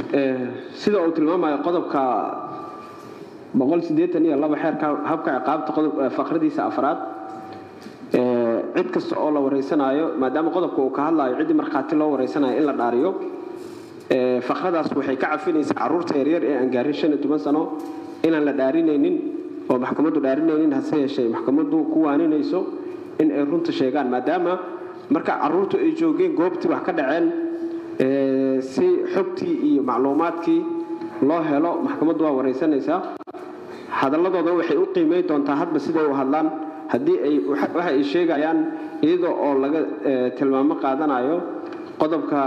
sida uu tilmaamayo qodobka iyo laba xeerka habka ciqaabta faqradiisa afraad cid kasta oo la wareysanaayo maadaama qodobka uu ka hadlayo ciddii markhaati loo wareysanayo in la dhaariyo faqradaas waxay ka cafinaysaa caruurta yaryar ee aan gaarin sano inaan la dhaarinaynin oo maxkamaddu dhaarinaynin hase yeeshee maxkamaddu ku waaninayso in ay runta sheegaan maadaama marka caruurtu ay joogeen goobtii wax ka dhaceen si xogtii iyo macluumaadkii loo helo maxkamaddu waa wareysanaysaa hadalladooda waxay u qiimayn doontaa hadba siday u hadlaan haddii ay waxa ay sheegayaan iyadoo oo laga tilmaamo qaadanayo qodobka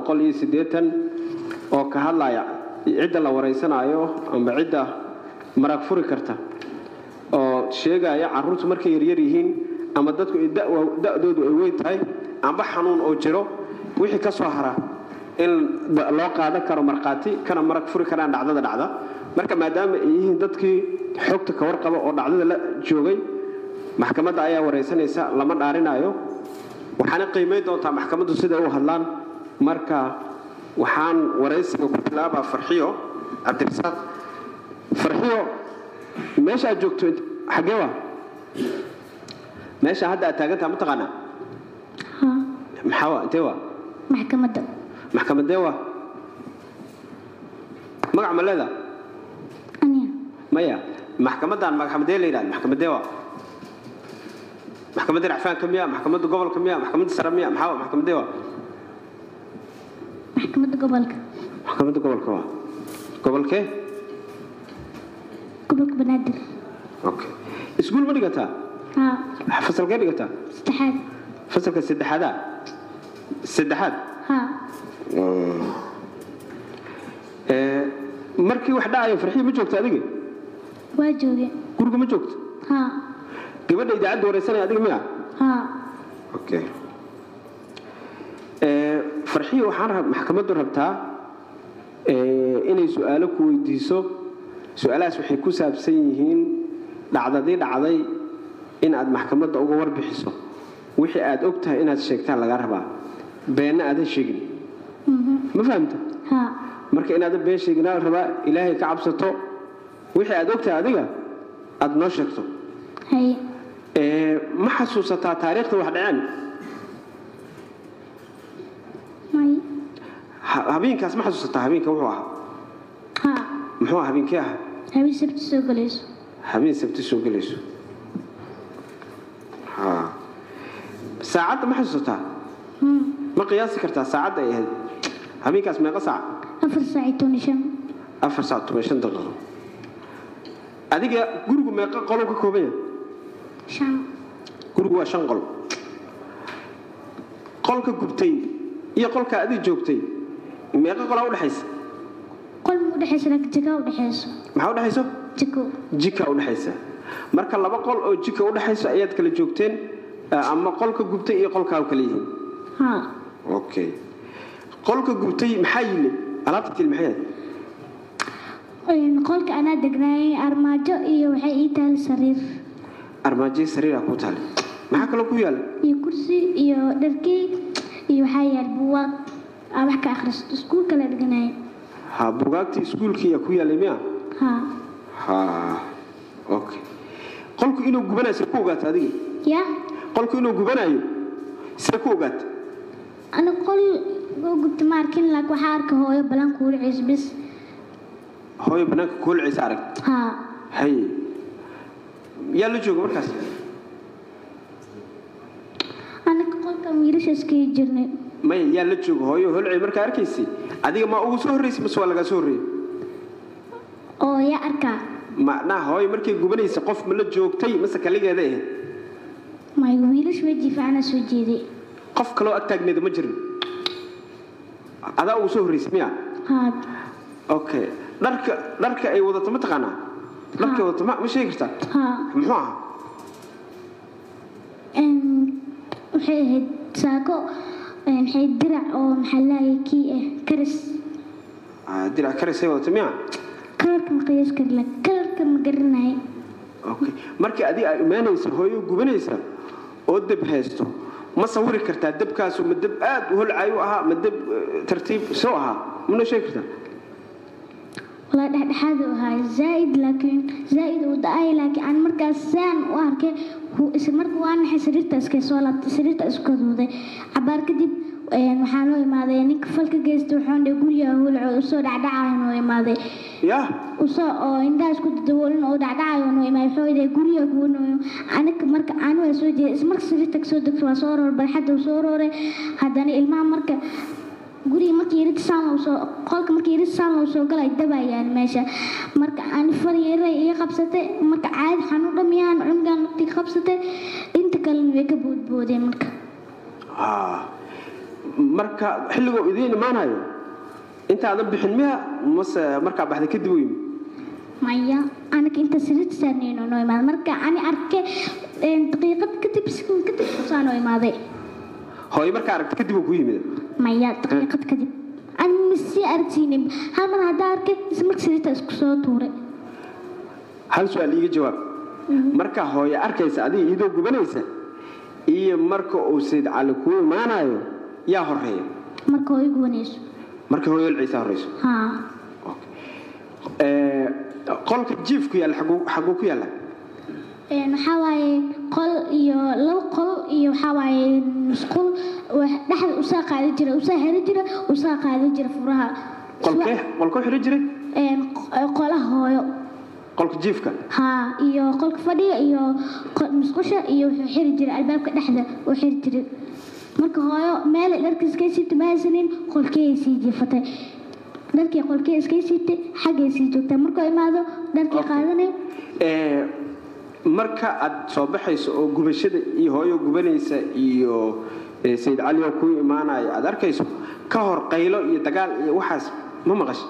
oo ka hadlaya cidda la wareysanaayo amba cidda marag furi karta oo sheegaya caruurtu markay yaryar yihiin ama dadku da'doodu ay weyn tahay amba xanuun oo jiro wixii ka soo hara in loo qaadan karo markhaati kana marag furi karaan dhacdada dhacda marka maadaama ay yihiin dadkii xogta ka warqaba oo dhacdada la joogay maxkamadda ayaa wareysanaysa lama dhaarinayo waxaana qiimayn doontaa maxkamaddu siday u hadlaan marka waxaan waraysiga ku bilaabaa farxiyo cabdirasaaq farxiyo meesha aad joogto xaggee waa meesha hadda aad taagantaha ma taqaanaa maxaa waa intee waa maxkamadda maxkamadee waa magac ma leedaa aniya maya maxkamaddan maxkamadee la yidhahda maxkamadee waa maxkamadda racfaanka miya maxkamadda gobolka miya maxkamadda sare miya maxaa waa maxkamadee waa maxkamadda gobolka maxkamadda gobolka waa gobolkee gobolka banaadir okay iskuul ma dhigataa haa fasalkee dhigataa saddexaad fasalka saddexaadaa saddexaad haa Ee, markii wax dhacayo farxiyo ma joogto adiga waa jooge guriga ma joogto haa gabadha idaacadda wareysanaya adiga miya haa okay Ee, farxiyo waxaan rab maxkamaddu rabtaa ee, inay su-aalo ku weydiiso su-aalahaas waxay ku saabsan yihiin dhacdadii dhacday in aad maxkamadda uga warbixiso wixii aad og tahay inaad sheegtaan laga rabaa beenna aadan sheegin ma fahamta haa marka inaadan been sheeginaa la rabaa ilaahay ka cabsato wixii aad og tahay adiga aad noo sheegto haye Ee, ma xasuusataa taariikhda wax dhaceen may Ha- habeenkaas ma xasuusataa habeenka wuxuu ahaa haa muxuu ahaa habeenkii ahaa habeen sabti soo galayso habeen sabti soo gelayso Ha. saacadda ma xasuusataa Hmm. ma qiyaasi kartaa saacadda ay ahayd habeenkaas meeqa saac afar saac iyo toban iyo shan afar saac toban iyo shan daqiiqo adiga gurigu meeqa qoluu ka kooban yahay shan gurigu waa shan qol qolka gubtay iyo qolka adiga joogtay meeqa qolaa udhexaysa qol ma udhexaysa laakiin jagaa udhexayso maxaa udhexayso jiko jika udhexaysa marka laba qol oo jika udhexayso ayaad kala joogteen eh, ama qolka gubtay iyo qolkaa kala yihiin haa okay qolka gubtay maxaa yili alaabta til maxay ahayd Een, qolka anaa degnaayay armaajo iyo waxay ii tahay sariir armaajada sariira ku taale maxaa kaloo ku yaala iyo kursi iyo dharkey iyo waxaa yaal buwaag aa wax ka akhristo iskuulka la dhiganayo ha bugaagtii iskuulkii yaa ku yaalay miya haa ha okay qolku inuu gubanayo see ku ogaata adiga yaa qolku inuu gubanayo see ku ogaata ana qol oo gubta ma arkin laakiin waxaa arka hooyo balan kuuliciis bis hooyo banaanka kuulcaysa arag haa hay yaa la jooga markaas anaka qolkan wiilasha iskaga jirnay maya yaa la jooga hooyo holcay markaa arkaysay adiga ma ugu soo horraysay mase waa lagaa soo horreeyey oo yaa arkaa macnaha hooyo markay gubanaysa qof ma la joogtay mase kaligeeda ahayd may wiilash weji fiicana soo jeeday qof kaloo ag taagneeda ma jirin adaa ugu soo horraysay miya haa okay dharka dharka ay wadato ma taqaanaa dharka ay wadato ma ma sheegi kartaa haa muxuu ahaa Een, waxay ahayd saako een, waxay dirac oo maxaa laayay kii ah karis Ah, dirac karisay wadato miya kalarka ma qiyaas kari la kalarka ma garanay okay markii adiga ay imaanaysa hooyo gubanaysa oo deb haysto ma sawiri kartaa debkaasu ma deb aad u holcay u ahaa ma deb eh, tartiib soo ahaa mana sheegi kartaa walaa dhexdhexaad uu ahaa zaaid laakiin zaaid uu da-ay laakiin aan markaas saan u arkay wuu is marka waa naxay sariirta iska soo laabtay sariirta isku duuday cabaar kadib een, waxaa loo imaaday ninka falka geystay wuxuu dhe guriga howlcood usoo dhacdhacayo noo imaaday ya usoo oo indhaha isku daboolin oo dhacdhacayo noo imaaday wuxuu yidhi guriga guuno aniga marka aan waa soo jeeday ismarka sariirta kasoo degto waa soo roor barxadda uu soo rooray haddana ilmaha marka guriga markii yarid saan loo soo qolka markii yarid saan loo soo galay dabayaan meesha marka aan far yaray iga qabsatay marka caadi xanuun dhamiyaan cunugan naftii qabsatay inta kalena way ka boodboodeen marka ha marka xilligoo idiin imaanayo intaadan bixin miya mase markaa baxday kadib u yimi maya aniga inta sariirta saarnayno noo imaaday marka ani arkay een, daqiiqad kadib sekund kadib usaa noo imaaday hooyo markaa aragta kadib uu ku yimid maya daqiiqad kadib ani masii aragsiinin hal mar haddaa arkay isla marka sariirta isku soo tuuray hal su-aal iiga jawaab marka hooyo arkaysa adiga iyadoo gubanaysa iyo marka uu sayd cali kuu imaanayo yaa horeeya marka oo igu wanayso marka hooyo ciisa horeyso haa Ee, qolka jiifku yaalla xaguu xaguu ku yaalla Een, waxaa waaye qol iyo laba qol iyo waxaa waaye musqul wax- dhexda usaa qaadi jira usaa heri jira usaa qaadi jira furaha qolkee qolkoo xidhan jiray Een, q- qolaha hooyo qolka jiifka haa iyo qolka fadhiga iyo qo- musqusha iyo wuxuu xiri jiray albaabka dhexda uu xiri jiray marka hooyo meel dharka iskay siibtay ma haysanin qolkeey sii jiifatay dharkii qolkee iskay siibtay xaggay sii joogtay markuu imaado dharkii Okay. qaadanay Ee, marka aad soo baxayso oo gubashada iyo hooyo gubanaysa iyo ee, sayid cali oo kuu imaanayo aad arkayso ka hor qaylo iyo dagaal iyo waxaas ma maqashay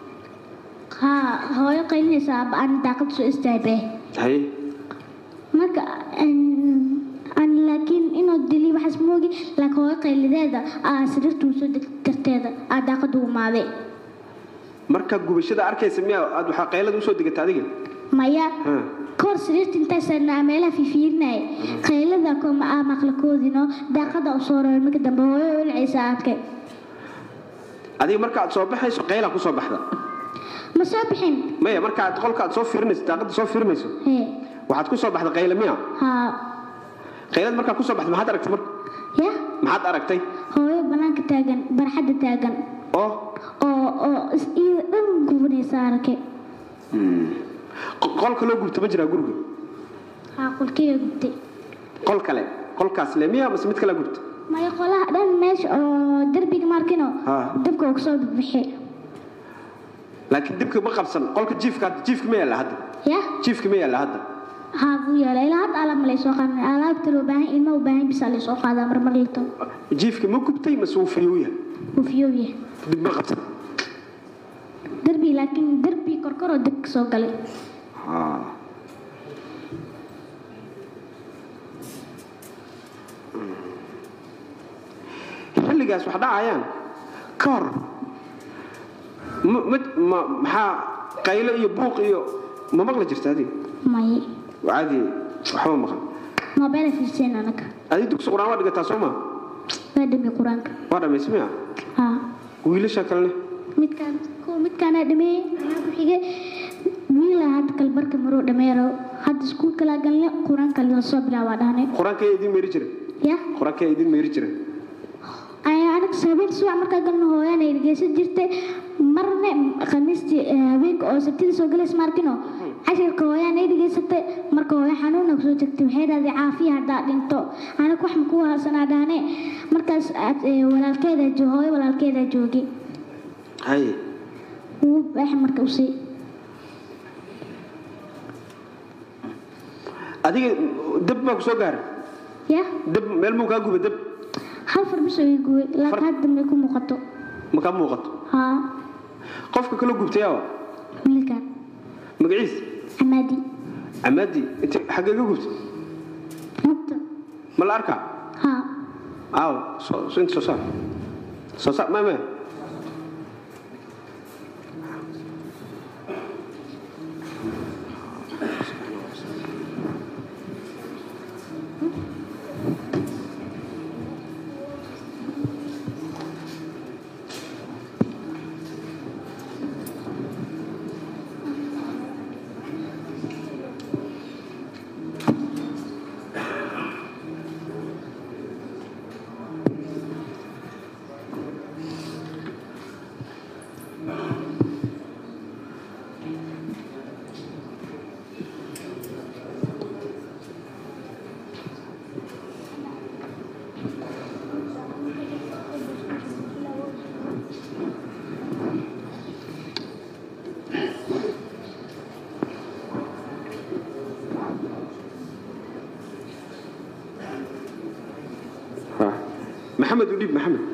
haa hooyo qaylinaysa aaba aan daaqad soo istaagay haye marka een, aan laakiin inuu dili waxaas moogi laakiin hooyo qaylideeda aa sariirta uu soo deg darteeda aa daaqada u imaaday marka gubashada arkaysa miya aad waxaa qaylada usoo degata adiga maya Ha. kahor sariirta intaasana meelaha fiifiirinaya qaylada kuma aa maqlakoodino daaqada u soo roray marka dambe hooyo ulcaysa arkay adiga marka aad soo baxayso qayla ku soo baxda ma soo bixin maya marka aad qolka aad soo fiirinayso daaqada soo fiirinayso hee waxaad ku soo baxda qayla miya haa qaylad markaa ku soo baxda maxaad aragtay marka ya maxaad aragtay hooyo banaanka taagan barxadda taagan oo oo oo is iyada dhan gubanaysa arkay qo- qolka loo gubta ma jiraa guriga haa qolkeyga gubtay qol kale qolkaas le miya mase mid kale gubta maya qolaha dhan meesha oo derbiga markino Haa. dabka uu kasoo bixi laakiin dibka ma qabsan qolka jiifka hadda jiifka ma yaalla hadda ya jiifka ma yaalla hadda haa buu yeelay ilaa hadda alaab ma laysoo qaadan alaabta loo baahan ilma u baahan bisa laysoo qaadaa marmar lito jiifka ma gubtay mase wuu fayuu yahay wuu fiyoobiya dib ma qabsan derbi laakiin derbi korkoroo dab ka soo galay xilligaas wax dhacayaan ka hor ma- ma- ma- maxaa qaylo iyo buuq iyo ma maqli jirta adiga may caadi waxba maqan mobile fiirsayn anaga adiga dugsi qur-aan waa dhigataa soo maa waa dhami qur-aanka waa dhammaysa miya haa wiilasha kalene midkaan kuwa midkaana dhameeyey waxaa ku xigay wiila hadda kalbarka maruu dhameero hadda iskuulka laa galne qur-aanka la soo bilaabaa dhahnay qur-aanka yaa idin meeri jira ya qur-aanka yaa idin meeri jira ayaa anaga habeen subax markaa galno hooyaana dhegeysan jirtay marne khamiistii eh, habeenka oo sabtida soo galays maarkino cashirka hooyaana dhegeysatay marka hooya xanuuna kusoo tagtay waxay dhahday caafiya haddaa dhinto anaga wax makuu haasanaa dhahne markaas aad, eh, walaalkeeda jo- hooyo walaalkeeda joogay haye wuu baax marka usii adiga dab baa ku soo gaaray ya dab meel muu kaa guba dab hal far bisoo ii guway laakiin hadda may ku muuqato ma kaa muuqato haa qofka kala gubtay awa wiilkan magaciis camaadi camaadi inta xaggee ka gubtay mugta ma la arkaa haa aaw soo soo- inta soo saar soo saar mame maxamed u dhiib maxamed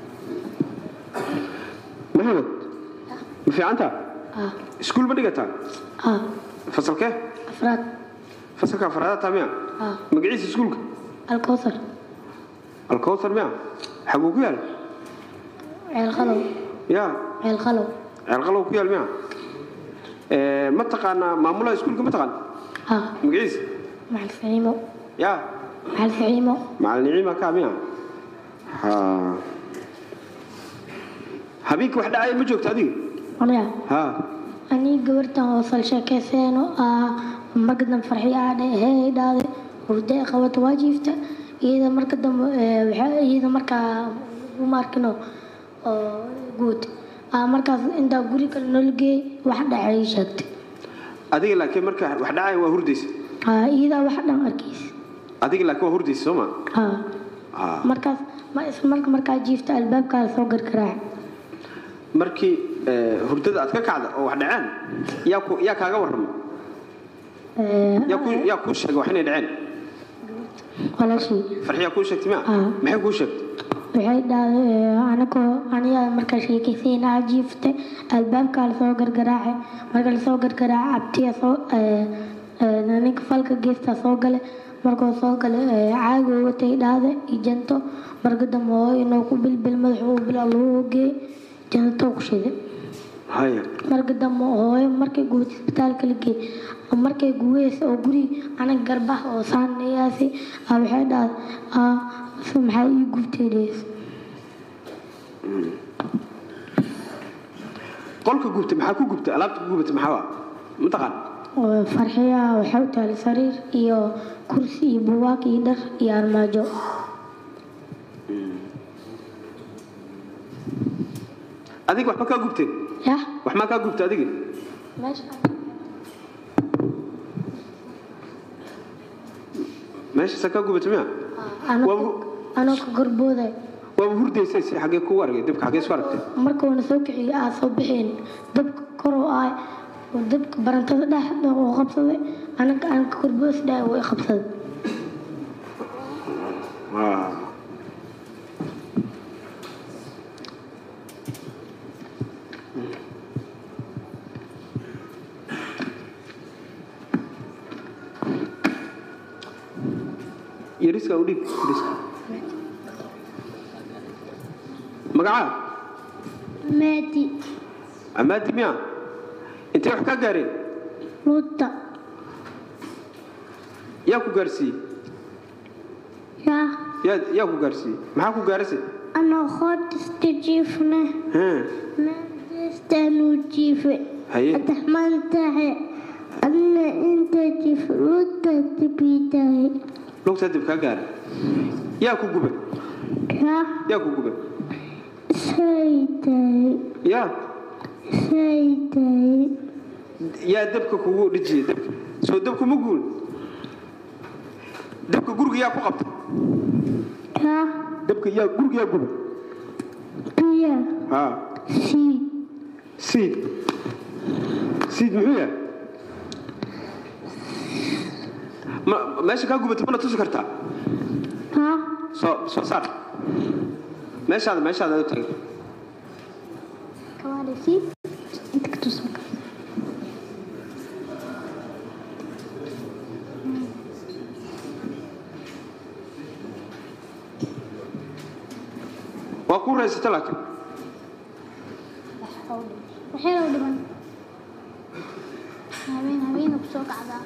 maxamed ma fiicantaa اه iskuul ma dhigataa اه fasalkee افراد fasalka afraada taa miya اه magaciisa iskuulka الكوثر alkowtar miya xaguu ku yaal عيل خلو ya عيل خلو ceelqalow ku yaal miya Eh, ma taqaanaa maamulaha iskuulka ma taqaan اه magaciisa مع الفعيمو ya مع الفعيمو macalin niciima kaa miya ha habeenkii wax dhacaya ma joogto adiga أنا ha أني قبرتها وصل شاكسين آه مرقدم فرحي عادي هي دادي وردي قوت واجيفته إذا مرقدم إذا مركا وماركنو قوت آه مركز إنت قولي كل نلقي واحدة عيشت adiga laakiin marka wax dhacaya waa hurdaysa آه إذا واحدة أركيس adiga laakiin waa hurdaysa soo ma آه ha مركز ما اسم مركز مركز جيفته الباب كان فوق الكراع markii eh, hurdada aad ka kacda oo wax dhaceen yaa ku yaa kaaga warrama آه yaa ku yaa kuu sheegay wax inay dhaceen ولا شيء farxiyaa kuu sheegtay miya Ah. maxay kuu sheegtay waxay dhahday anigoo aniga markaa sheekaysiina jiiftay albaabkaa lasoo gargaraacay marka lasoo gargaraaca abtiya soo ee, ee, ninka falka geestaa soo galay markuu soo galay ee, caagi uu watay dhahday iyo janto marka dambe hooyo inuu ku bilbil madaxa uu bilaa lagu geey janto ku shiday haya marka dambe hooyo markay gubatay isbitaalka la geeyey markay guweysa oo guri aniga garbaha oo saanayaasi waxay dhahday "Aa, se maxaa ii gubtay dheheysa qolka gubtay maxaa ku gubtay alaabta ku gubatay maxaa waa mataqaan oo farxiya waxay u tahay sariir iyo kursi iyo buugaag iyo dhar iyo armaajo adiga waxba kaa gubteen yah wax maa kaa gubtay adiga meesha meeshaasaa kaa gubatay miya anoo anoo ka gorbooday waaba hurdaysay si xaggee kugu argay dabka xaggee isku aragtay markuuna soo kiciyay aa soo bixeen dabka kor oo ah oo dabka barantada dhex uu qabsaday anaga aan ka gorboos dhahay uu i qabsaday Ah. yariska u dhiib yariska magacaa maadi amaadi miya intay wax kaa gaareen luuta yaa ku gaarsiiyey yaa yaa yaa ku gaarsiiyey maxaa ku gaarase anoo qoodista jiifna Haa. maadastaanuu jiife haye ataxmaan tahay adna inta jiif luuta dibii tahay lugtaa dib kaa gaaray yaa ku gubay yaa yaa ku gubay say tahay yaa say tahay yaa dabka kugu dhijiyey dabka soo dabku ma guul dabka guriga yaa ku qabtay yaa dabka yaa guriga yaa gubay biya haa siid siid siid muxuu yahay ma meesha kaa gubatay mana tusi kartaa yaa soo soo saar meeshaada meeshaada u tagay kawaada siid inta ka tusan waa kuu raysata laakiin waxay loo dhiman habeen habeena kusoo kacdaa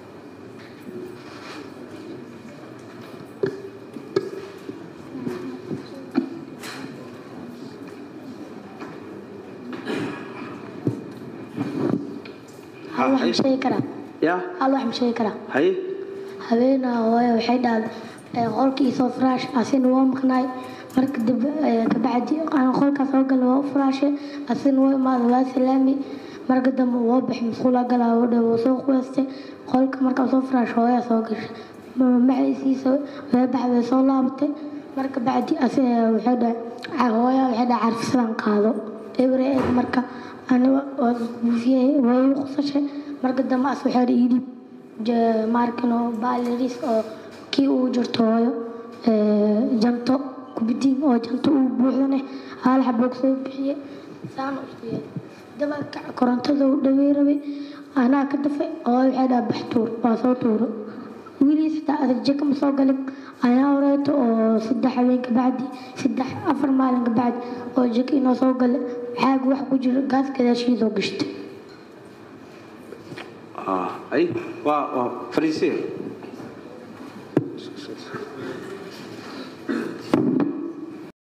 hal wax ma sheegi karaa yaa hal wax ma sheegi karaa haye habeenaa hooyo waxay dhahday ee, qolkii soo firaash asina waa maqnaay marka dib ee, kabacdi aan qolkaa soo galay waa u firaashay asina waa imaaday waa salaami marka dambe waa baxay masquula galaa oo dhow waa soo quweystay qolka markaa soo firaash hooyaa soo gashay magaciisiisa way baxday way soo laabatay marka bacdi ase waxay dhahay "Ca- hooyaa waxay dhahay carfisadan qaado ebre eeg marka aniga waa buufiyey waa igu qusashay marka dambe as waxay dhahay idhib maarkino baaliris oo kii uu jirto hooyo ee, janto kubidiin oo janta uu buuxdane hal xaboog soo bixiye saana isku yahay dabalka korontada u dhawey rabay anaa ka dafay oo waxay dhaha bax tuur waa soo tuuro wiiliis xitaa adag jeka ma soo galin anaa horeeto oo saddex habeen kabacdi saddex afar maalin kabacdi oo jeka inoo soo gale xaaga wax ku jiro gaas gadaashiidoo gashtay ay waa waa fariisee